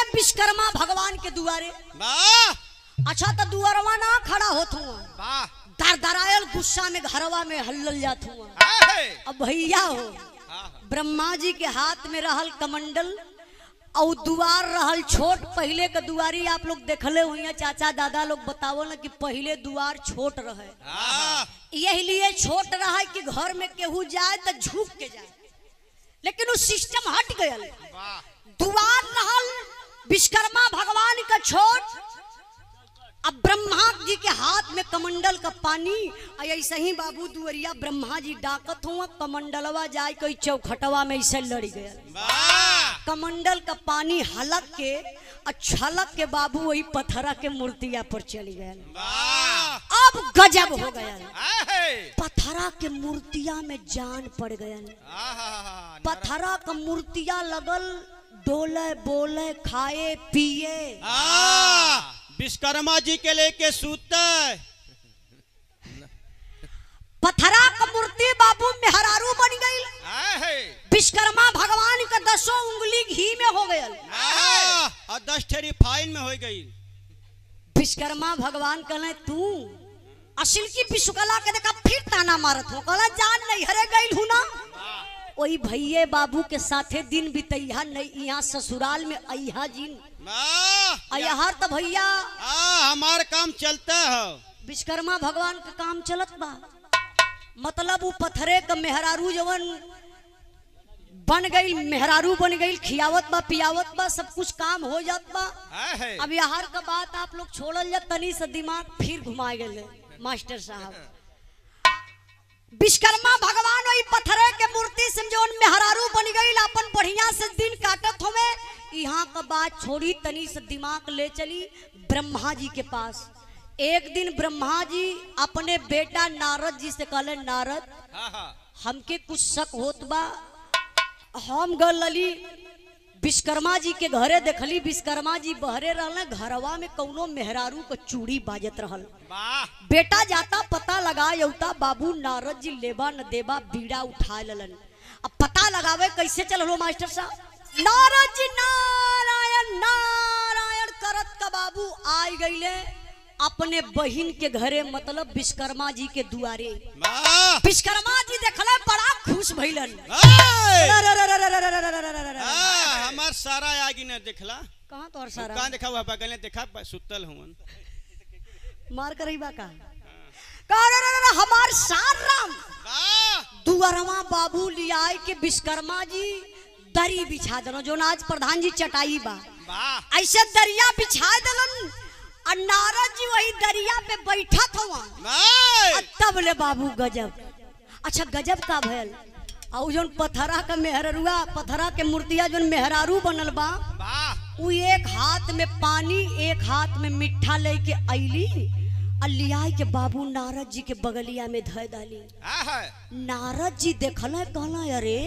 विश्वकर्मा भगवान के दुआरे वाह अच्छा तो दुआरवा ना खड़ा होत हुआ वाह दर दरायल गुस्सा में घरवा में हल्लल जात हुआ है अब भैया हो हाँ ब्रह्मा जी के हाथ में रहल कमंडल और दुआर रहल छोट पहले के दुआरी आप लोग देखले हुई चाचा दादा लोग बतावो ना कि पहले दुआर छोट रहे हाँ यही लिए छोट रहा कि घर में केहू जाए तो झुक के जाए लेकिन वो सिस्टम हट गया वाह दुआर रहल विश्वकर्मा भगवान का छोट अब ब्रह्मा जी के हाथ में कमंडल का पानी आ ऐसे ही बाबू दुअरिया ब्रह्मा जी डाकत हुआ कमंडलवा जाए कोई चौखटवा में ऐसे लड़ गया वाह कमंडल का पानी हलक के और छलक के बाबू वही पत्थरा के मूर्तिया पर चली गए वाह अब गजब हो गया है पत्थरा के मूर्तिया में जान पड़ गया आहा पत्थरा का मूर्तिया लगल डोले बोले खाए पिए आ विश्वकर्मा जी के लेके सूते पत्थरा का मूर्ति बाबू मेहरारू बन गई है विश्वकर्मा भगवान का दसों उंगली घी में हो गया और दस ठेरी फाइन में हो गई विश्वकर्मा भगवान कहले तू असिल की विश्वकला के देखा फिर ताना मारत हो कहला जान नहीं हरे गई हूं ना वही भैये बाबू के साथे दिन बितैया नहीं यहाँ ससुराल में अहा जिन वाह अयहर तो भैया आ हमार काम चलता है विश्वकर्मा भगवान का काम चलत बा मतलब वो पत्थरे का मेहरारू जवन बन गई मेहरारू बन गई खियावत बा पियावत बा सब कुछ काम हो जात बा है अब यार का बात आप लोग छोड़ल जा तनी से दिमाग फिर घुमा गए मास्टर साहब विश्वकर्मा भगवान वही पत्थरे के मूर्ति से जौन मेहरारू बन गई अपन बढ़िया से दिन काटत होवे यहाँ का बात छोड़ी तनी से दिमाग ले चली ब्रह्मा जी के पास एक दिन ब्रह्मा जी अपने बेटा नारद जी से कहले नारद हाँ हाँ हमके कुछ शक होत बा हम गल लली विश्वकर्मा जी के घरे देखली विश्वकर्मा जी बहरे रहल घरवा में कौनो मेहरारू को चूड़ी बाजत रहल वाह बेटा जाता पता लगा यौता बाबू नारद जी लेबा न देबा बीड़ा उठा ललन अब पता लगावे कैसे चल मास्टर साहब नारद जी नारायण नारायण करत का बाबू आई गईले अपने बहिन के घरे मतलब विश्वकर्मा जी के दुआरे वाह विश्वकर्मा जी देखले बड़ा खुश भइलन है। आ, हमार सारा आगे न देखला कहाँ तोर सारा कहाँ देखा हुआ बगल में देखा बा- सुतल हुवन मार कर बा का का रे रे रे, हमार सार राम वाह दुअरवा बाबू लियाए के विश्वकर्मा जी दरी बिछा दलो जो आज प्रधान जी चटाई बा वाह ऐसे दरिया बिछा दलन और नारद जी वही दरिया पे बैठा था वाह तब ले बाबू गजब अच्छा गजब का भयल और जोन पथरा का मेहरुआ पथरा के मूर्तिया जोन मेहरारू बनल बा वाह उ एक हाथ में पानी एक हाथ में मिठा लेके अली और लियाई के बाबू नारद जी के बगलिया में धय डाली है नारद जी देखल कहला अरे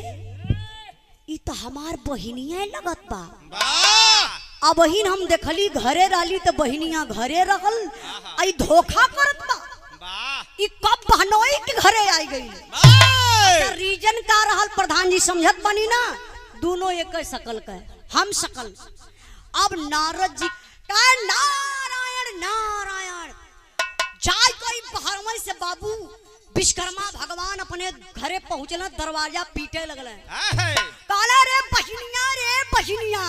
ई तो हमार बहिनिया लगत बा वाह अब बहिन हम देखली घरे रहली तो बहिनिया घरे रहल आई धोखा करत बा वाह ई कब बहनोई के घरे आई गई वाह रीजन का रहल प्रधान जी समझत बनी ना दोनों एक शकल का है, हम शकल अब नारद जी का नारायण नारायण जाय कोई बहरमई से बाबू विश्वकर्मा भगवान अपने घरे पहुंचल दरवाजा पीटे लगल है काला रे बहिनिया रे बहिनिया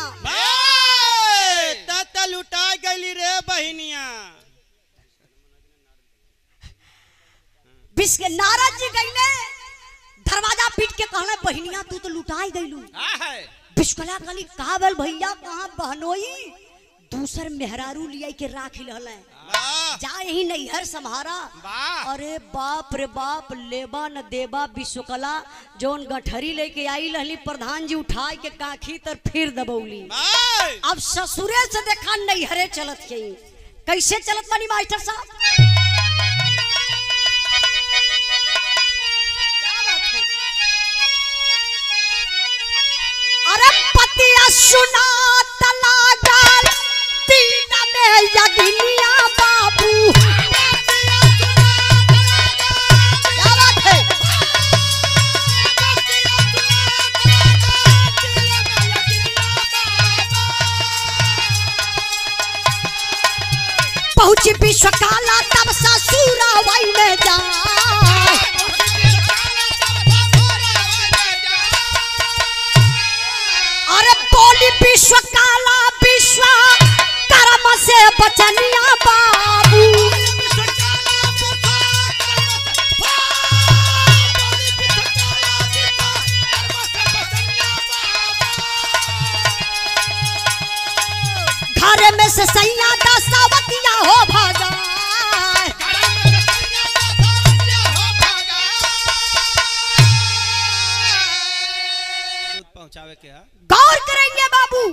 तत लुटा गई रे बहिनिया विश्व नारद जी गईले दरवाजा पीट के कहले बहिनिया तू तो लुटाई गईलू है विश्वकला कहली कहा बल भैया कहाँ बहनोई दूसर मेहरारू लिया के राख रहले वाह जा यही नैहर संभारा वाह अरे बाप रे बाप लेबा न देबा विश्वकला जोन गठरी लेके आई रहली प्रधान जी उठाए के काखी तर फिर दबौली वाह अब ससुरे से देखा नैहरे चलत के कैसे चलत बनी मास्टर साहब क्या बात है? अरे पतिया सुना तला गाल दीन में यगिनिया बाबू क्या बात है पहुंची विश्वकाला तब ससुरा वही में जाए अरे बोली विश्वकाला विश्व कर्म से बचनिया बाबू घर में से सैया दसावतिया हो भागा दूध पहुंचावे के है गौर करेंगे बाबू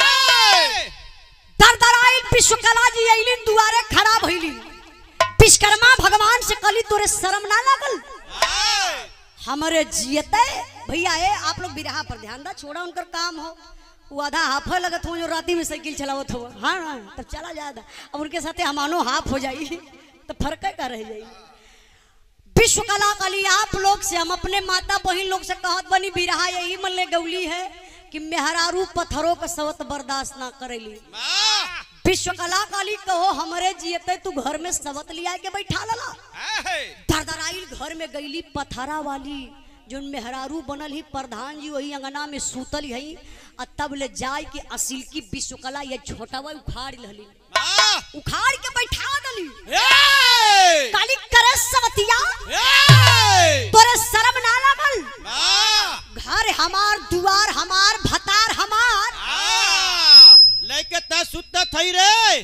दर दर आइल विश्वकला जी अइलिन दुआरे खड़ा भइली विश्वकर्मा भगवान से कली तोरे शर्म ना लागल हमारे जियते भैया ए आप लोग बिरहा पर ध्यान दा छोड़ा उनकर काम हो वो आधा हाफ लगत हो जो राती में साइकिल चलावत हो हाँ हाँ तब चला जाता अब उनके साथे हमानो हाफ हो जाई तो फर्क का रह जाई विश्व कला कली आप लोग से हम अपने माता बहन लोग से कहत बनी बिरहा यही मन ले गौली है कि मेहरारू पत्थरों का सवत बर्दाश्त ना करेली विश्व कला काली कहो हमारे जियते तू घर में सवत लिया के बैठा लला दरदराइल घर में गईली पथरा वाली जो मेहरारू बनल ही प्रधान जी वही अंगना में सूतल हई आ तब ले जाय के असिल की विश्वकला ये छोटवा उखाड़ लहली उखाड़ के बैठा दली काली करे सवतिया तोरे शर्म ना लागल घर हमार दुआर हमार भतार हमार लेके ता सुत्ता थई रे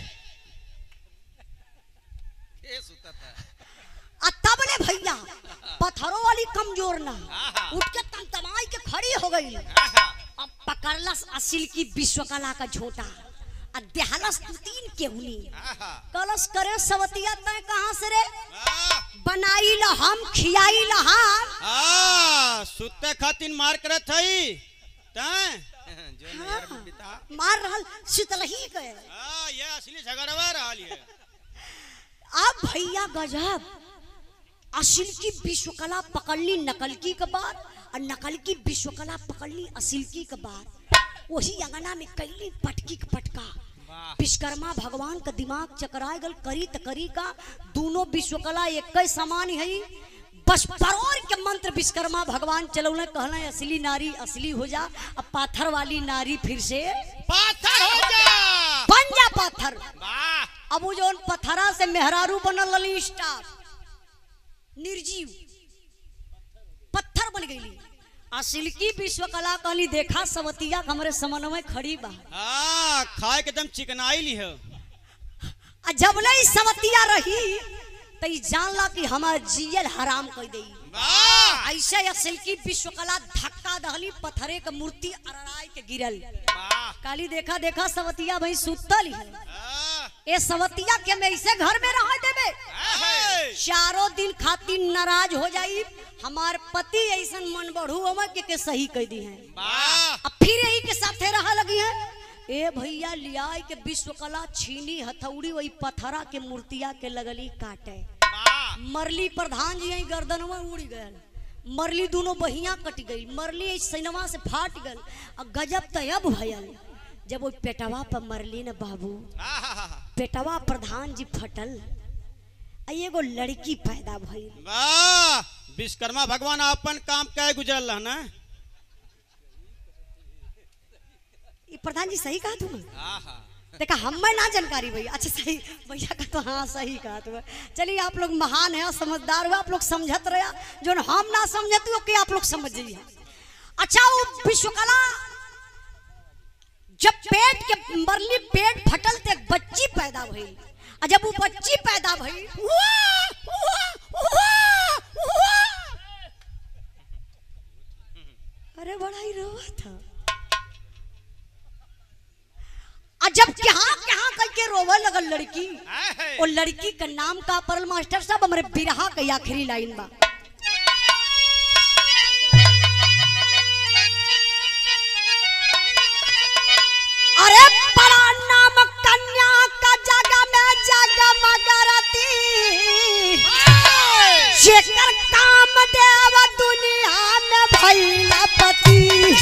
के सुत्ता था आ तब ले भैया पत्थरों वाली कमजोर ना आहा। उठ के तमतमाई के खड़ी हो गई अब पकड़लस असिल की विश्वकला का झोटा आ देहलस दू तीन केहुनी कलश करे सवतिया तय कहाँ से रे बनाई ला हम खियाई ला हम सुत्ते खातिर मार करत थई तैं जो नहर में बिता मार रहल शीतलही के हाँ, ये असली झगड़वा रहल ये अब भैया गजब असिल की विश्वकला पकड़ली नकल की के बाद और नकल की विश्वकला पकड़ली असिल की के बाद वही अंगना में कैली पटकी के पटका वाह विश्वकर्मा भगवान का दिमाग चकराए गल करी त करी का दोनों विश्वकला एक ही समान है बस परोर के मंत्र विश्वकर्मा भगवान चलौले कहले असली नारी असली हो जा अब पाथर वाली नारी फिर से पाथर हो जा बन जा पाथर वाह अब वो जो पथरा से मेहरारू बनल लली स्टाफ निर्जीव पत्थर बन गई आ सिल्की विश्वकला कहली देखा सवतिया हमरे समन में खड़ी बा हाँ खाए के एकदम चिकनाई ली है आ जब नहीं सवतिया रही तो ई जानला कि हमार जियल हराम कर दई वाह ऐसे असिल की विश्वकला धक्का दहली पत्थरे के मूर्ति अरड़ाई के गिरल वाह काली देखा देखा सवतिया भाई सुतल है हाँ, ए सवतिया के में ऐसे घर में रह देबे हाँ, चारों दिन खातिर नाराज हो जाई हमार पति ऐसन मन बढ़ू हम के, के सही कह दी है वाह अब फिर यही के साथे रहा लगी है ए भैया लियाई के विश्वकला छीनी हथौड़ी वही पथरा के मूर्तिया के लगली काटे वाह मरली प्रधान जी यही गर्दनवा उड़ गए मरली दोनों बहिया कट गई मरली सैनवा से फाट गल और गजब तयब भयल जब वो पेटवा पर मरली न बाबू आहा, पेटवा प्रधान जी फटल आ एगो लड़की पैदा भइल वाह विश्वकर्मा भगवान अपन काम क्या गुजरल ना ये प्रधान जी सही कहा तुम आहा, देखा हमें ना जानकारी भैया अच्छा सही भैया का तो हाँ सही कहा तुम चलिए आप लोग महान है समझदार हो आप लोग समझत रहे जो हम ना समझते हो कि आप लोग समझ जाइए अच्छा वो विश्वकला जब पेट के मरली पेट फटल तो एक बच्ची पैदा भइल आ जब वो बच्ची पैदा भइल हुआ, हुआ, हुआ, हुआ। अरे बड़ा ही रोवा था आ जब कहाँ कहाँ करके रोवे लगल लड़की आहे, वो लड़की का नाम का परल मास्टर साहब हमारे बिरहा के आखिरी लाइन बा अरे बड़ा नाम कन्या का जग में जगमगरती जेकर काम देव दुनिया में भैला पति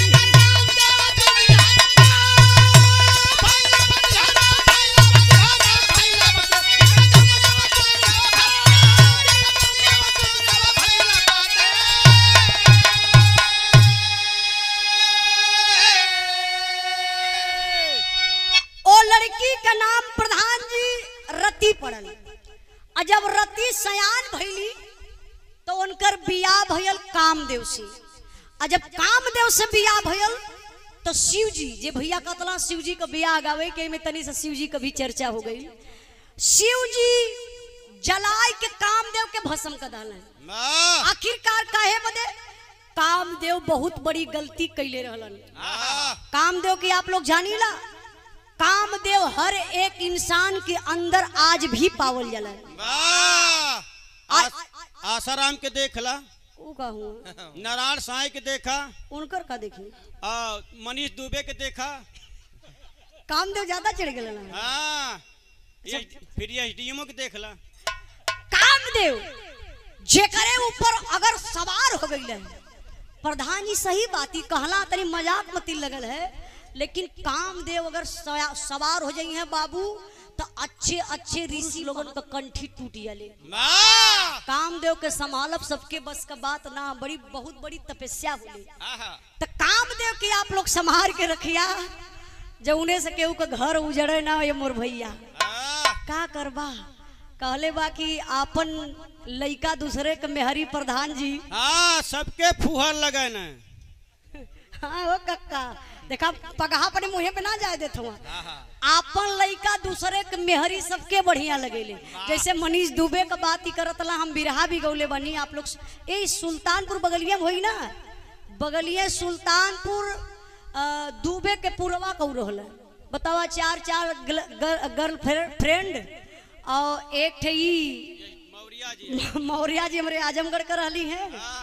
के नाम प्रधान जी रति पड़ल आ जब रति सयान भइली तो उनकर बियाह भयल कामदेव से आ जब कामदेव से बियाह भयल तो शिव जी जे भैया कतला शिव जी का बियाह गावे के में तनी से शिव जी का भी चर्चा हो गई शिव जी जलाय के कामदेव के भस्म कर डालन वाह आखिरकार काहे बदे कामदेव बहुत बड़ी गलती कैले रहलन आहा, कामदेव की आप लोग जानीला कामदेव हर एक इंसान के अंदर आज भी पावल जाला वाह आ- आस- आसाराम के देखला ऊ कहूँ नारायण साई के देखा उनकर का देखी आ, मनीष दुबे के देखा कामदेव ज्यादा चढ़ गए ना हाँ ये फिर एस डी एमओ के देखला कामदेव जेकरे ऊपर अगर सवार हो गई है प्रधान जी सही बात ही कहला तनी मजाक मती लगल है लेकिन कामदेव अगर सया- सवार हो जाई है बाबू तो अच्छे अच्छे ऋषि लोगन का कंठी टूट जाले वाह कामदेव के संभालब सबके बस का बात ना बड़ी बहुत बड़ी तपस्या होली आहा, तो कामदेव के आप लोग संभाल के रखिया जब उन्हें से केहू का घर उजड़े ना ये मोर भैया आह, का करबा कहले बा कि आपन लइका दूसरे के मेहरी प्रधान जी हाँ सबके फुहर लगे न हाँ हो कक्का देखा पगहा अपने मुँहे पे ना जाए देत हुआ आपन लइका दूसरे के मेहरी सबके बढ़िया लगेले जैसे मनीष दुबे का बात ही करत ला हम बिरहा भी गौले बनी आप लोग ए सुल्तानपुर बगलिया में होई ना बगलिए सुल्तानपुर अ, दुबे के पुरवा कौ रहल बतावा चार चार गर्ल फ्रेंड और एक ठे ई मौर्या जी मौर्या जी हमारे आजमगढ़ कर रहली हैं हाँ,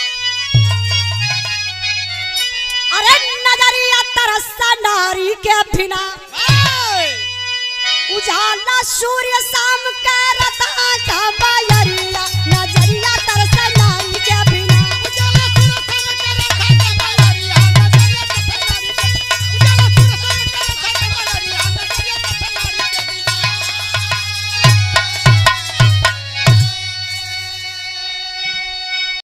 अरे नजरिया तरसा नारी के बिना हाय, उजाला सूर्य सा